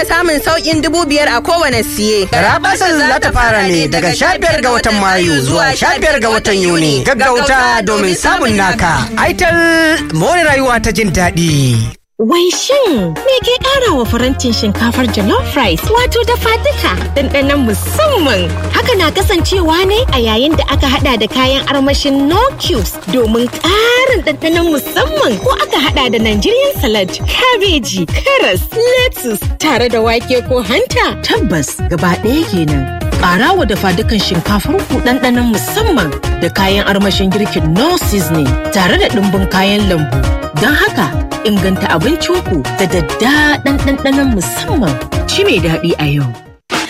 da samun sauƙin dubu biyar a kowane siye. Garabasar za ta fara ne daga sha biyar ga watan Mayu zuwa sha biyar ga watan Yuni. Gaggauta domin samun naka. Aital more rayuwa ta jin daɗi. Wai shin me ke ƙara wa farantin shinkafar jollof rice wato dafa duka ɗanɗanon musamman. Haka na kasancewa ne a yayin da aka hada da kayan armashin no cubes domin ƙarin ɗanɗanon musamman ko aka hada da Nigerian salad, kabeji, karas, lettuce tare da wake ko hanta. Tabbas gaba ɗaya kenan. Ƙara wa dafa dukan shinkafar ku ɗanɗanon musamman da kayan armashin girkin no seasoning tare da ɗumbin kayan lambu. Don haka inganta abincinku da daddaɗan ɗanɗanon musamman. Ci mai daɗi a yau.